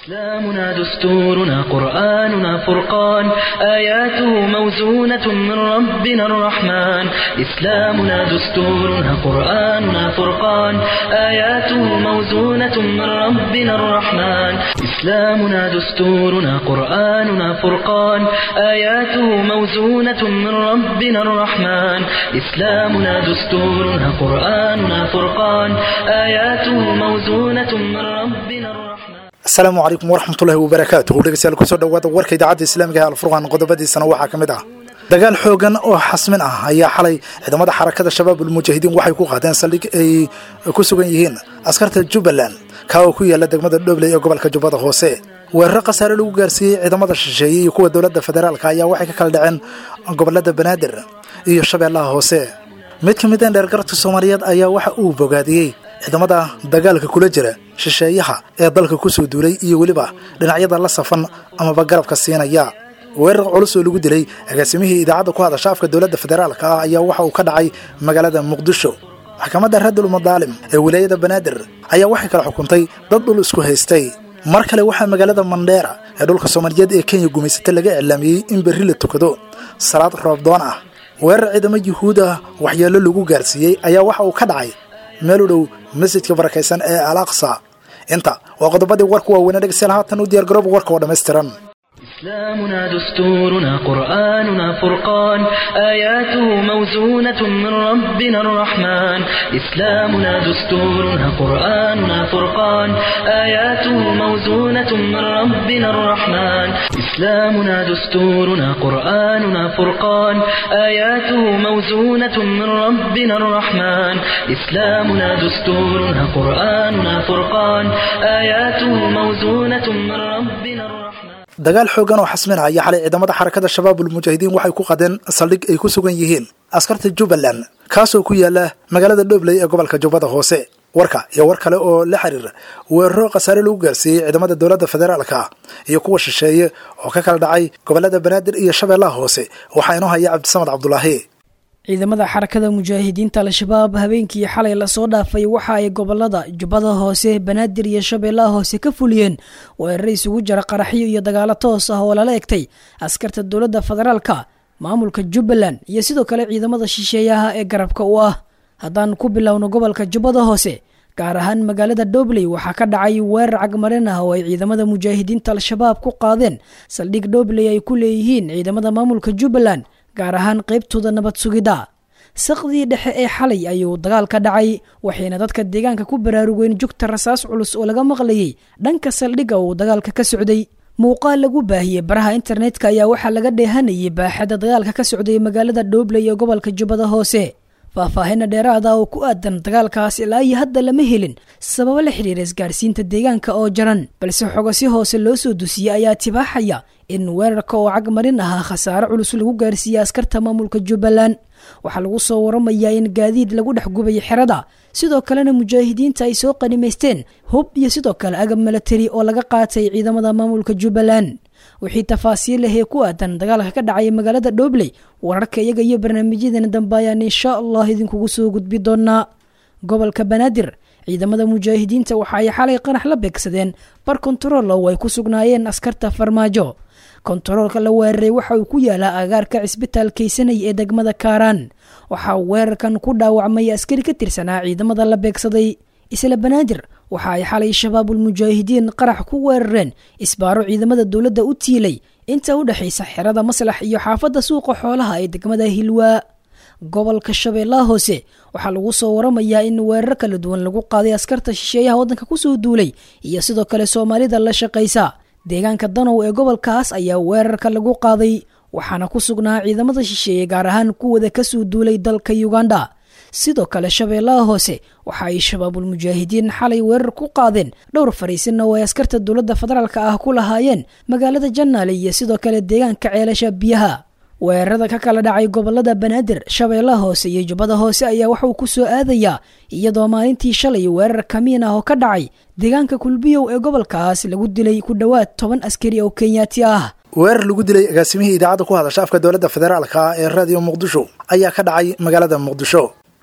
إسلامنا دستورنا قرآننا فرقان آياته موزونة من ربنا الرحمن إسلامنا دستورنا قرآننا فرقان آياته موزونة من ربنا الرحمن إسلامنا دستورنا قرآننا فرقان آياته موزونة من ربنا الرحمن إسلامنا دستورنا قرآننا فرقان آياته موزونة من ربنا الرحمن asalaamu calaykum waraxmatullaahi wabarakaatuhu dhegeystayaal kusoo dhawaada warka idaacadda islaamiga ee alfurqan qodobadiisana waxaa ka mid ah dagaal xoogan oo xasmin ah ayaa xalay ciidamada xarakada shabaab ulmujaahidiin waxay ku qaadeen saldhig ay ku sugan yihiin askarta jubbaland kaa oo ku yaala degmada dhobley ee gobolka jubbada hoose weeraro khasaare lagu gaarsiiyey ciidamada shisheeye iyo kuwa dowladda federaalka ayaa waxay ka kala dhaceen gobolada banaadir iyo shabeellaha hoose mid ka mid a dheergaradka soomaaliyeed ayaa waxa uu bogaadiyey ciidamada dagaalka kula jira shisheeyaha ee dalka kusoo duulay iyo weliba dhinacyada la safan amaba garabka siinaya weerar culus oo lagu dilay agaasimihii idaacadda ku hadasha afka dowladda federaalka ah ayaa waxa uu ka dhacay magaalada muqdisho maxkamadda radul madaalim ee wilaayada banaadir ayaa waxay kala xukuntay dad dhul isku haystay mar kale waxaa magaalada mandheera ee dhulka soomaaliyeed ee kenya gumaysata laga iclaamiyey in berri la tukado salaad roobdoon ah weerar ciidamo yuhuud ah waxyeello lagu gaarsiiyey ayaa waxa uu ka dhacay meel u dhow masjidka barakaysan ee al aqsa inta waa qodobadii warku waaweynee dhegeystayaal haatan u diyaargarooba warka oo dhammaystiran إسلامنا دستورنا قرآننا فرقان آياته موزونة من ربنا الرحمن إسلامنا دستورنا قرآننا فرقان آياته موزونة من ربنا الرحمن إسلامنا دستورنا قرآننا فرقان آياته موزونة من ربنا الرحمن إسلامنا دستورنا قرآننا فرقان آياته موزونة من ربنا الرحمن dagaal xoogan oo xasmin ah ayaa xalay ciidamada xarakada shabaab ulmujaahidiin waxay ku qadeen saldhig ay ku sugan yihiin askarta jubbaland kaasoo ku yaala magaalada dhobley ee gobolka jubbada hoose warka iyo war kale oo la xiriira weeraro khasaare lagu gaarsiiyey ciidamada dowladda federaalka iyo kuwa shisheeye oo ka kala dhacay gobolada banaadir iyo shabeellaha hoose waxaa inoo haya cabdisamad cabdulaahi ciidamada xarakada mujaahidiinta al-shabaab habeenkii xalay lasoo dhaafay waxa ay gobolada jubbada hoose banaadir iyo shabeellaha hoose ka fuliyeen weeraro isugu jira qaraxyo iyo dagaalo toos ah oo lala egtay askarta dowladda federaalka maamulka jubbaland iyo sidoo kale ciidamada shisheeyaha ee garabka u ah haddaan ku bilowno gobolka jubbada hoose gaar ahaan magaalada dhobley waxaa ka dhacay weerar cagmarin ah oo ay ciidamada mujaahidiinta al-shabaab ku qaadeen saldhig dhobley ay ku leeyihiin ciidamada maamulka jubbaland gaar ahaan qaybtooda nabad sugidda saqdii dhexe ee xalay ayuu dagaal ka dhacay waxayna dadka deegaanka ku baraarugeen jugta rasaas culus oo laga maqlayay dhanka saldhigga uu dagaalka ka socday muuqaal lagu baahiyey baraha internetka ayaa waxaa laga dheehanayay baaxadda dagaalka ka socday magaalada dhoobley ee gobolka jubbada hoose faahfaahinna dheeraada oo ku aadan dagaalkaas ilaa iyo hadda lama helin sababo la xidhiira isgaarsiinta deegaanka oo jaran balse xogo si hoose loo soo dusiyey ayaa tibaaxaya in weerarka oo cagmarin ahaa khasaare culus lagu gaarsiiyey askarta maamulka jubbaland waxaa lagu soo waramayaa in gaadiid lagu dhex gubay xerada sidoo kalena mujaahidiinta ay soo qanimaysteen hub iyo sidoo kale agab milatari oo laga qaatay ciidamada maamulka jubbaland wixii tafaasiil ah ee ku aadan dagaalka ka dhacay magaalada dhobley wararka iyaga iyo barnaamijyadeena dambe ayaan insha allah idinkugu soo gudbi doonaa gobolka banaadir ciidamada mujaahidiinta waxa ay xalay qanax la beegsadeen bar kontarool oo ay ku sugnaayeen askarta farmaajo kontaroolka la weeraray waxa uu ku yaalaa agaarka cisbitaal kaysanay ee degmada kaaraan waxaa weerarkan ku dhaawacmay askari ka tirsanaa ciidamada la beegsaday isla banaadir waxa ay xalay shabaabulmujaahidiin qarax ku weerareen isbaaro ciidamada dowladda u tiilay inta u dhexaysa xerada maslax iyo xaafadda suuqa xoolaha ee degmada hilwaa gobolka shabeellaha hoose waxaa lagu soo waramayaa in weerar kala duwan lagu qaaday askarta shisheeyaha waddanka kusoo duulay iyo sidoo kale soomaalida la shaqaysa deegaanka danow ee gobolkaas ayaa weerarka lagu qaaday waxaana ku sugnaa ciidamada shisheeye gaar ahaan kuwada kasoo duulay dalka uganda sidoo kale shabeellaha hoose waxa ay shabaabulmujaahidiin xalay weerar ku qaadeen dhowr fariisin oo ay askarta dowladda federaalka ah ku lahaayeen magaalada janaale iyo sidoo kale deegaanka ceelasha biyaha weerarada ka kala dhacay gobolada banaadir shabeellaha hoose iyo jubbada hoose ayaa waxauu ku soo aadayaa iyadoo maalintii shalay weerar kamiin ah oo ka dhacay deegaanka kulbiyow ee gobolkaas lagu dilay ku dhowaad toban askari oo kenyaati ah weerar lagu dilay agaasimihii idaacadda ku hadasha afka dowladda federaalka ee raadiyo muqdisho ayaa ka dhacay magaalada muqdisho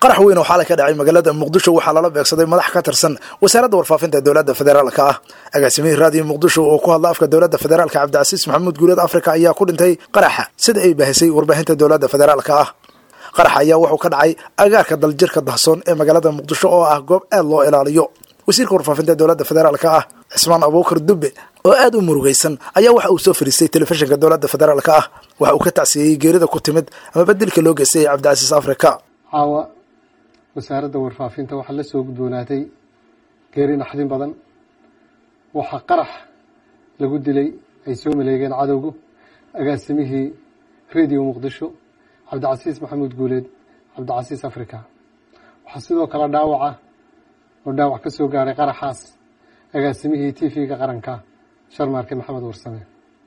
qarax weyn oo xalay ka dhacay magaalada muqdisho waxaa lala beegsaday madax ka tirsan wasaaradda warfaafinta dowladda federaalka ah agaasimihii raadiyo muqdisho oo ku hadla afka dowladda federaalka cabdicasiis maxamuud guuleed afrika ayaa ku dhintay qaraxa sida ay baahisay warbaahinta dowladda federaalka ah qarax ayaa wuxuu ka dhacay agaarka daljirka dahsoon ee magaalada muqdisho oo ah goob aad loo ilaaliyo wasiirka warfaafinta dowladda federaalka ah cismaan abuukar dubbe oo aad u murugaysan ayaa waxa uu soo fariistay telefishinka dowladda federaalka ah waxa uu ka tacsiiyey geerida ku timid ama bedilka loo geystay cabdicasiis afrika caawa wasaaradda warfaafinta waxaa la soo gudboonaatay geeri naxdin badan waxaa qarax lagu dilay ay soo maleegeen cadowgu agaasimihii radio muqdisho cabdicasiis maxamuud guuleed cabdicasiis africa waxaa sidoo kale dhaawaca oo dhaawac ka soo gaaray qaraxaas agaasimihii t v-ga qaranka sharmaarke maxamed warsame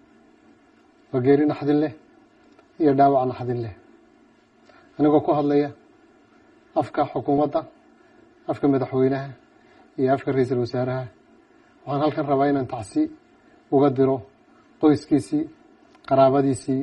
waa geeri naxdin leh iyo dhaawac naxdin leh anigoo ku hadlaya afka xukuumadda afka madaxweynaha iyo afka ra-iisul wasaaraha waxaan halkan rabaa inaan tacsi uga diro qoyskiisii qaraabadiisii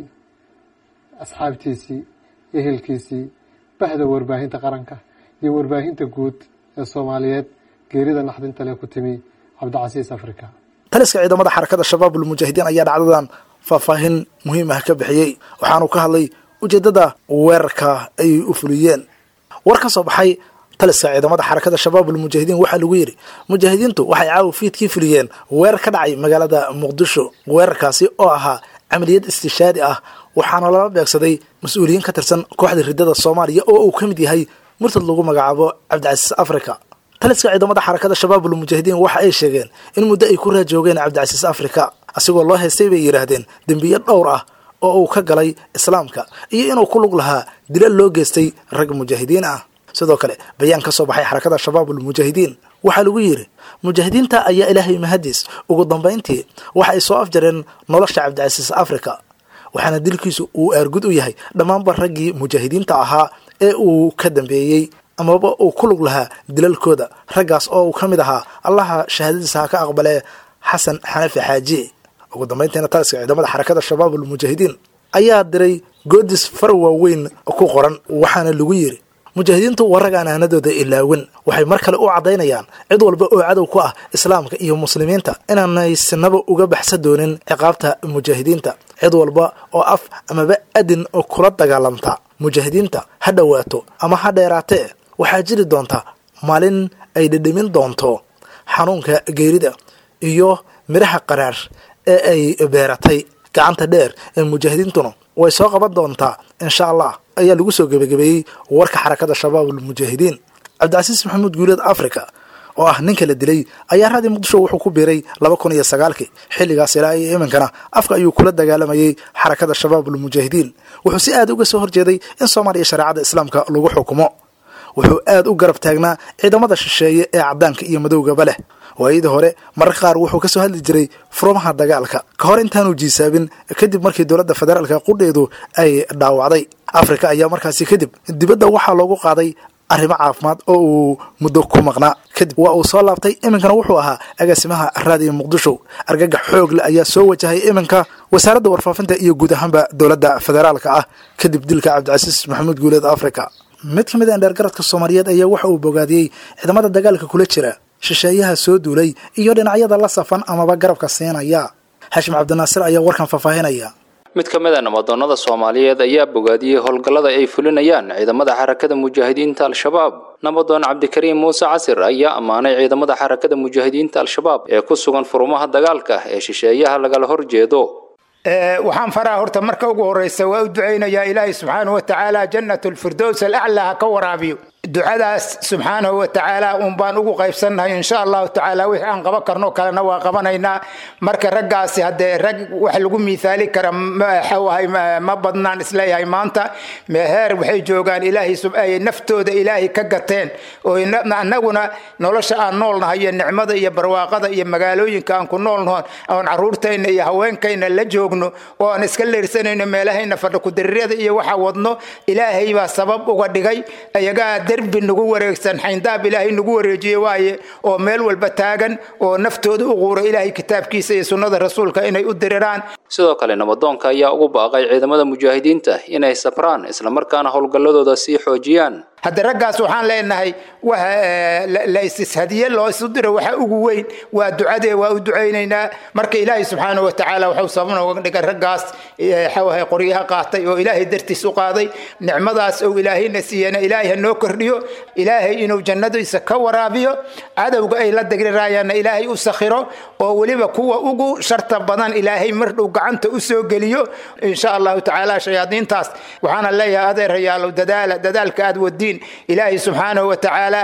asxaabtiisii ehelkiisii bahda warbaahinta qaranka iyo warbaahinta guud ee soomaaliyeed geerida naxdinta leh ku timi cabdicasiis africa taliska ciidamada xarakada shabaab ulmujaahidiin ayaa dhacdadan faahfaahin muhiim ah ka bixiyey waxaanu ka hadlay ujeeddada weerarka ay u fuliyeen war ka soo baxay taliska ciidamada xarakada shabaab ulmujaahidiin waxaa lagu yidhi mujaahidiintu waxay caawa fiidkii fuliyeen weerar ka dhacay magaalada muqdisho weerarkaasi oo ahaa camaliyad istishaadi ah waxaana lala beegsaday mas-uuliyiin ka tirsan kooxda riddada soomaaliya oo uu ka mid yahay murtad lagu magacaabo cabdicasiis africa taliska ciidamada xarakada shabaab ulmujaahidiin waxa ay sheegeen in muddo ay ku raajoogeen cabdicasiis africa asigoo loo haystay bay yidhaahdeen dembiyo dhowr ah oo uu ka galay islaamka iyo inuu ku lug lahaa dila loo geystay rag mujaahidiin ah sidoo kale bayaan ka soo baxay xarakada shabaab ulmujaahidiin waxaa lagu yidhi mujaahidiinta ayaa ilaahay mahadiis ugu dambayntii waxa ay soo afjareen nolosha cabdicasiis africa waxaana dilkiisu uu aargud u yahay dhammaanba raggii mujaahidiinta ahaa ee uu ka dambeeyey amaba uu ku lug lahaa dilalkooda raggaas oo uu ka mid ahaa allaha shahaadadiisa ha ka aqbalee xasan xanafi xaaji ugu dambayntiina taliska ciidamada xarakada shabaab ulmujaahidiin ayaa diray goodis far waaweyn ku qoran waxaana lagu yidhi mujaahidiintu waa rag aan aanadooda ilaawin waxay mar kale u caddaynayaan cid walba oo cadow ku ah islaamka iyo muslimiinta inaanay sinaba uga baxsan doonin ciqaabta mujaahidiinta cid walba oo af amaba adin kula dagaalamta mujaahidiinta ha dhowaato ama ha dheeraatee waxaa jiri doonta maalin ay dhedhemin doonto xanuunka geerida iyo midhaha qaraar ee ay beeratay gacanta dheer ee mujaahidiintuna way soo qaban doontaa insha allah ayaa lagu soo gebagabeeyey warka xarakada shabaab ulmujaahidiin cabdicasiis maxamuud guuleed africa oo ah ninka la dilay ayaa raadii muqdisho wuxuu ku biiray laba kun iyo sagaalkii xilligaas ilaa iyo iminkana afka ayuu kula dagaalamayey xarakada shabaab ulmujaahidiin wuxuu si aad uga soo horjeeday in soomaaliya shareecada islaamka lagu xukumo wuxuu aad u garab taagnaa ciidamada shisheeye ee caddaanka iyo madowgaba leh waayadii hore mararka qaar wuxuu ka soo hadli jiray furumaha dagaalka ka hor intaanu jiisaabin kadib markii dowladda federaalka qudheedu ay dhaawacday afrika ayaa markaasi kadib dibadda waxaa loogu qaaday arrimo caafimaad oo uu muddo ku maqnaa kadib waa uu soo laabtay iminkana wuxuu ahaa agaasimaha raadiyo muqdisho argagax xoog leh ayaa soo wajahay iminka wasaaradda warfaafinta iyo guud ahaanba dowladda federaalka ah kadib dilka cabdicasiis maxamuud guuleed africa mid ka mid a indheergaradka soomaaliyeed ayaa waxa uu bogaadiyey ciidamada dagaalka kula jira shisheeyaha soo duulay iyo dhinacyada la safan amaba garabka siinaya xashim cabdinaasir ayaa warkan faahfaahinaya mid ka mid a nabadoonnada soomaaliyeed ayaa bogaadiyey howlgallada ay fulinayaan ciidamada xarakada mujaahidiinta al-shabaab nabadoon cabdikariim muuse casir ayaa ammaanay ciidamada xarakada mujaahidiinta al-shabaab ee ku sugan furumaha dagaalka ee shisheeyaha lagala horjeedo waxaan faraha horta marka ugu horeysa waa u ducaynayaa ilaahay subxaanahu watacaala jannat lfirdows alaclaa ha ka waraabiyo ducadaas subxaanahu watacaala un baan ugu qaybsannahay insha allahu tacaala wixii aan qaban karno kalena waa qabanaynaa marka raggaasi haddee rag wax lagu miihaali kara maxawahay ma badnaan isleeyahay maanta heer waxay joogaan ilaahay naftooda ilaahay ka gateen oo annaguna nolosha aan noolnahay iyo nicmada iyo barwaaqada iyo magaalooyinka aan ku noolnahoon oon caruurtayna iyo haweenkayna la joogno oo aan iska leersanayno meelahayna fadhakudarirada iyo waxa wadno ilaahay baa sabab uga dhigay ayagaa derbi nagu wareegsan xayndaab ilaahay nagu wareejiye waaye oo meel walba taagan oo naftooda u quura ilaahay kitaabkiisa iyo sunnada rasuulka inay u diriraan sidoo kale nabadoonka ayaa ugu baaqay ciidamada mujaahidiinta inay sabraan islamarkaana howlgalladooda sii xoojiyaan hadda raggaas waxaan leenahay la istishadiye loo isu diro waxa ugu weyn waa ducadee waa u ducaynaynaa marka ilaahay subxaana wa tacaala wuxuu sababna uga dhigay raggaas xawahay qoryaha qaatay oo ilaahay dartiis u qaaday nicmadaas ou ilaahayna siiyana ilaahay ha noo kordhiyo ilaahay inuu jannadiisa ka waraabiyo cadowga ay la degriraayaanna ilaahay u sakhiro oo weliba kuwa ugu sharta badan ilaahay mardhow gacanta u soo geliyo insha allahu tacaala shayaadiintaas waxaana leeyahay adeerayaalow dadaala dadaalka aad wadiin ilaahay subxaanahu wa tacaala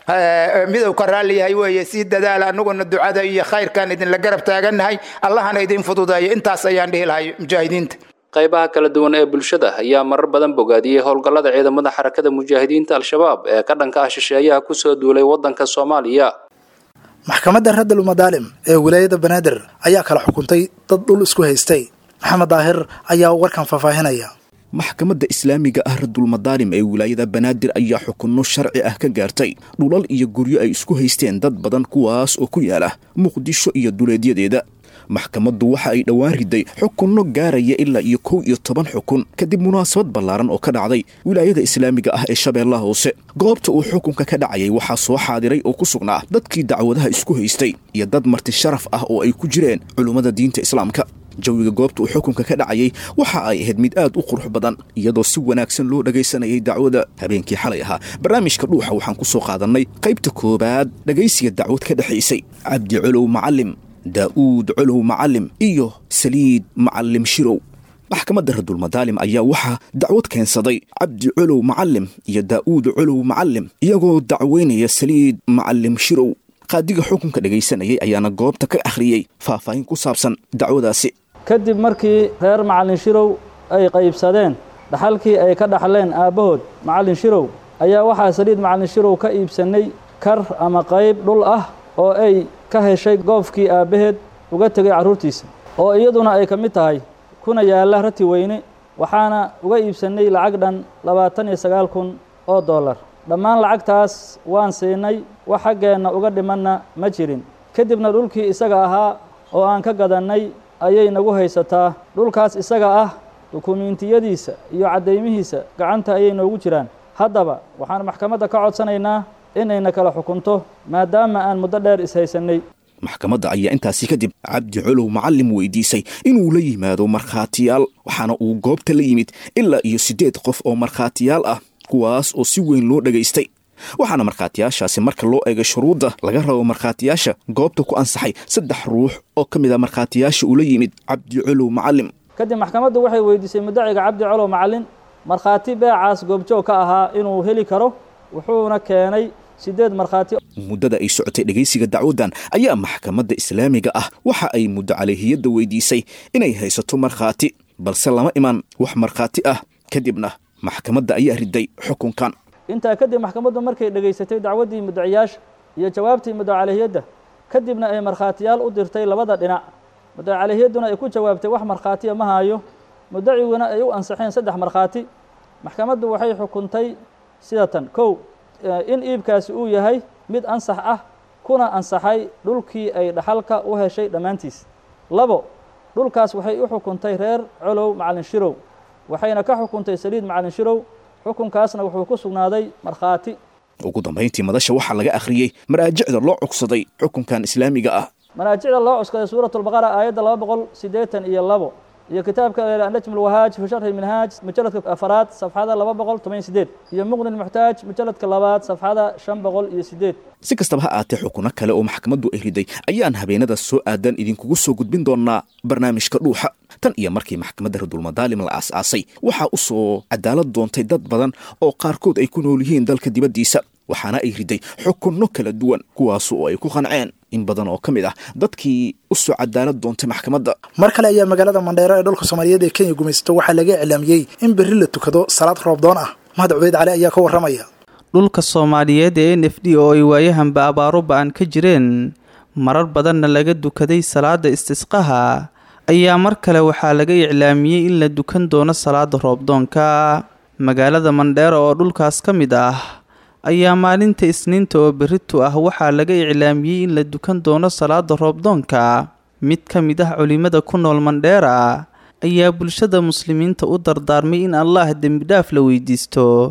midow ka raalli yahay weeye sii dadaala anaguna ducada iyo khayrkan idinla garab taagannahay allahana idin fududeeyo intaas ayaan dhihi lahay mujaahidiinta qaybaha kala duwan ee bulshada ayaa marar badan bogaadiyey howlgallada ciidamada xarakada mujaahidiinta al-shabaab ee ka dhanka ah shisheeyaha kusoo duulay waddanka soomaaliya maxkamadda raddal madaalim ee wilaayada banaadir ayaa kala xukuntay dad dhul isku haystay maxamed daahir ayaa warkan faahfaahinaya maxkamadda islaamiga ah radulmadaalim ee wilaayada banaadir ayaa xukunno sharci ah ka gaartay dhulal iyo guryo ay isku haysteen dad badan kuwaas oo ku yaala muqdisho iyo duleedyadeeda maxkamaddu waxa ay dhowaan riday xukunno gaaraya ilaa iyo kow iyo toban xukun kadib munaasabad ballaaran oo ka dhacday wilaayada islaamiga ah ee shabeellaha hoose goobta uu xukunka ka dhacayay waxaa soo xaadiray oo ku sugnaa dadkii dacwadaha isku haystay iyo dad marti sharaf ah oo ay ku jireen culummada diinta islaamka jawiga goobta uu xukunka ka dhacayay waxa ay ahayd mid aad u qurux badan iyadoo si wanaagsan loo dhagaysanayay dacwada habeenkii xalay ahaa barnaamijka dhuuxa waxaan ku soo qaadannay qaybta koowaad dhagaysiga dacwad ka dhexaysay cabdi colow macalim daa'uud colow macalim iyo saliid macalim shirow maxkamadda radulmadaalim ayaa waxaa dacwad keensaday cabdi colow macalim iyo daa'uud colow macalim iyagoo dacweynaya saliid macalim shirow qaadiga xukunka dhagaysanayay ayaana goobta ka akhriyey faahfaahin ku saabsan dacwadaasi kadib markii reer macallin shirow ay qaybsadeen dhaxalkii ay ka dhaxleen aabbahood macallin shirow ayaa waxaa saliid macallin shirow ka iibsannay kar ama qayb dhul ah oo ay ka heshay goobkii aabbaheed uga tegay carruurtiisa oo iyaduna ay ka mid tahay kuna yaalla rati weyne waxaana uga iibsannay lacag dhan labaatan iyo sagaal kun oo dollar dhammaan lacagtaas waan siinay wax xaggeenna uga dhimanna ma jirin kadibna dhulkii isaga ahaa oo aan ka gadannay ayay nagu haysataa dhulkaas isaga ah dukumiintiyadiisa iyo caddaymihiisa gacanta ayay noogu jiraan haddaba waxaan maxkamadda ka codsanaynaa inayna kala xukunto maadaama aan muddo dheer ishaysannay maxkamadda ayaa intaasi kadib cabdi colow macalim weydiisay inuu la yimaado markhaatiyaal waxaana uu goobta la yimid ilaa iyo siddeed qof oo markhaatiyaal ah kuwaas oo si weyn loo dhagaystay waxaana markhaatiyaashaasi marka loo eegay shuruudda laga rabo markhaatiyaasha goobta ku ansaxay saddex ruux oo ka mid a markhaatiyaasha ula yimid cabdi colow macalim kadib maxkamaddu waxay weydiisay mudaciga cabdi colow macalin markhaati beecaas goobjoog ka ahaa inuu heli karo wuxuuna keenay siddeed markhaati muddada ay socotay dhegaysiga dacwaddan ayaa maxkamadda islaamiga ah waxa ay muddo calehiyadda weydiisay inay haysato markhaati balse lama iman wax markhaati ah kadibna maxkamadda ayaa riday xukunkan intaa kadib maxkamaddu markay dhegaysatay dacwaddii mudaciyaasha iyo jawaabtii mudacalehiyadda kadibna ay markhaatiyaal u dirtay labada dhinac mudacalehiyadduna ay ku jawaabtay wax markhaatiya ma haayo mudaciguna ay u ansaxeen saddex markhaati maxkamaddu waxay xukuntay sida tan kow in iibkaasi uu yahay mid ansax ah kuna ansaxay dhulkii ay dhaxalka u heshay dhammaantiis labo dhulkaas waxay u xukuntay reer colow macallin shirow waxayna ka xukuntay saliid macallin shirow xukunkaasna wuxuu ku sugnaaday markhaati ugu dambayntii madasha waxaa laga akhriyey maraajicda loo cugsaday xukunkan islaamiga ah maraajicda loo cuskaday suuratulbaqara aayadda laba boqol siddeetan iyo labo iyo kitaabka najm lwahaaj fi sharxi minhaaj mujaladka afaraad safxada laba boqol toban sideed iyo muqni lmuxtaaj mujaladka labaad safxada shan boqol iyo sideed si kastaba ha aatee xukuno kale oo maxkamaddu ay riday ayaan habeenada soo aadan idinkugu soo gudbin doonaa barnaamijka dhuuxa tan iyo markii maxkamadda radulmadaalim la aas-aasay waxaa u soo cadaalad doontay dad badan oo qaarkood ay ku nool yihiin dalka dibaddiisa waxaana ay riday xukunno kala duwan kuwaas oo ay ku qanceen in badan oo ka mid ah dadkii u soo cadaalad doontay maxkamadda mar kale ayaa magaalada mandheero ee dhulka soomaaliyeed ee kenya gumaysato waxaa laga iclaamiyey in berri la tukado salaad roobdoon ah mahad cubeyd cali ayaa ka warramaya dhulka soomaaliyeed ee n f d oo ay waayahanba abaaro ba-an ka jireen marar badanna laga dukaday salaada istisqaha ayaa mar kale waxaa laga iclaamiyey in la dukan doono salaada roobdoonka magaalada mandheero oo dhulkaas ka mid ah ayaa maalinta isniinta oo berritu ah waxaa laga iclaamiyey in la dukan doono salaada roobdoonka mid ka mid ah culimada ku nool mandheera ayaa bulshada muslimiinta u dardaarmay in allaah dembidhaaf la weydiisto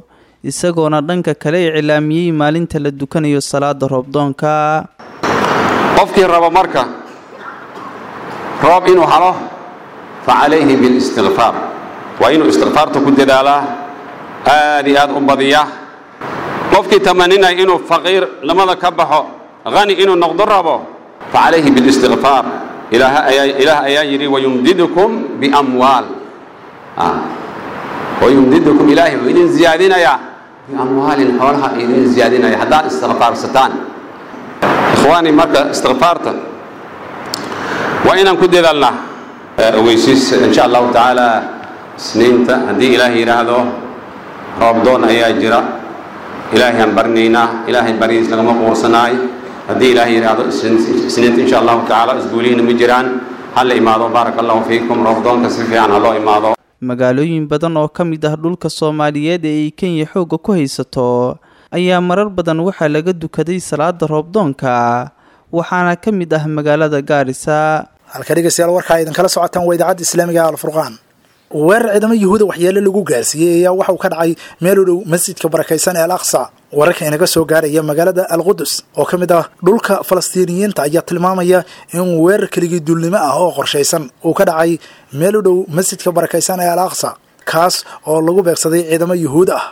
isagoona dhanka kale iclaamiyey maalinta la dukanayo salaada roobdoonka qofkii rabo marka roob inuu halo fa calayhi bilistikfaar waa inuu istikfaarta ku dadaalaa aad iyo aad u badiya qofkii tamaninaya inuu faqiir lamada ka baxo hani inuu noqdo rabo fa calayhi bilistikfaar ilaah ayaa yidhi wayumdidukum biamwaal wayumdidukum ilaahi wuu idin ziyaadinayaa biamwaalin xoolaha idin ziyaadinaya haddaad istikfaarsataan ikhwaani marka istikfaarta waa inaan ku dadaalnaa ogeysiis insha allahu tacaala isniinta haddii ilaahay yidhaahdo roobdoon ayaa jira ilaahay aan barinaynaa ilaahay baridiis lagama quursanaay haddii ilaahay yidhaahdo isniinta insha allahu tacaala isguulihiina ma jiraan ha la imaado baaraka allahu fiikum roobdoonka si fiican ha loo imaado magaalooyin badan oo ka mid ah dhulka soomaaliyeed ee ay kenya xoogga ku haysato ayaa marar badan waxaa laga dukaday salaada roobdoonka waxaana ka mid ah magaalada gaarisa halka dhegeystayaal warkaa idinkala socotaan waa idaacadda islaamiga alfurqaan weerar ciidamo yuhuuda waxyeelo lagu gaarsiiyey ayaa waxa uu ka dhacay meel u dhow masjidka barakaysan ee al aqsa wararka inaga soo gaaraya magaalada alqudus oo ka mid ah dhulka falastiiniyiinta ayaa tilmaamaya in weerar keligii duulnimo ah oo qorshaysan uu ka dhacay meel u dhow masjidka barakaysan ee al aqsa kaas oo lagu beegsaday ciidamo yuhuud ah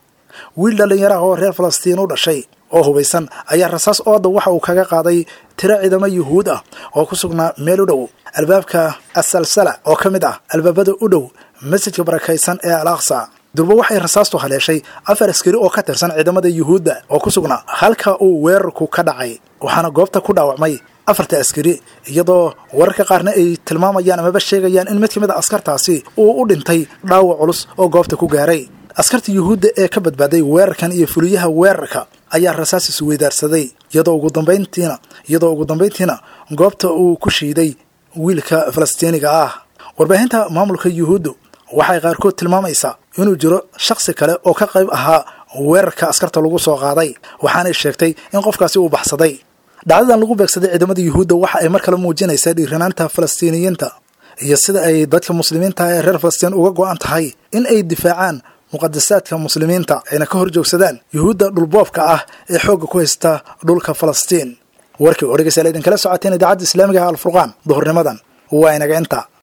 wiil dhallinyaraha oo reer falastiin u dhashay oo hubaysan ayaa rasaas ooda waxa uu kaga qaaday tiro ciidamo yuhuud ah oo ku sugnaa meel u dhow albaabka asalsala oo ka mid ah albaabada u dhow masjidka barakaysan ee al aqsa durba waxay rasaastu haleeshay afar askari oo ka tirsan ciidamada yuhuudda oo ku sugnaa halka uu weerarku ka dhacay waxaana goobta ku dhaawacmay afarta askari iyadoo wararka qaarna ay tilmaamayaan amaba sheegayaan in mid ka mid a askartaasi uu u dhintay dhaawac culus oo goobta ku gaaray askarta yuhuudda ee ka badbaaday weerarkan iyo fuliyaha weerarka ayaa rasaas isweydaarsaday iyadoo ugu dambayntiina iyadoo ugu dambayntiina goobta uu ku shiiday wiilka falastiiniga ah warbaahinta maamulka yuhuuddu waxay qaarkood tilmaamaysaa inuu jiro shakhsi kale oo ka qayb ahaa weerarka askarta lagu soo qaaday waxaanay sheegtay in qofkaasi uu baxsaday dhacdadan lagu beegsaday ciidamada yuhuudda waxa ay mar kale muujinaysaa dhiiranaanta falastiiniyiinta iyo sida ay dadka muslimiinta ee reer falastiin uga go-an tahay in ay difaacaan muqadasaadka muslimiinta ayna ka hor joogsadaan yuhuudda dhulboobka ah ee xoogga ku haysta dhulka falastiin warkii oo dhegeystayaal idinkala socoteen idaacadda islaamiga alfurqaan duhurnimadan waa inaga inta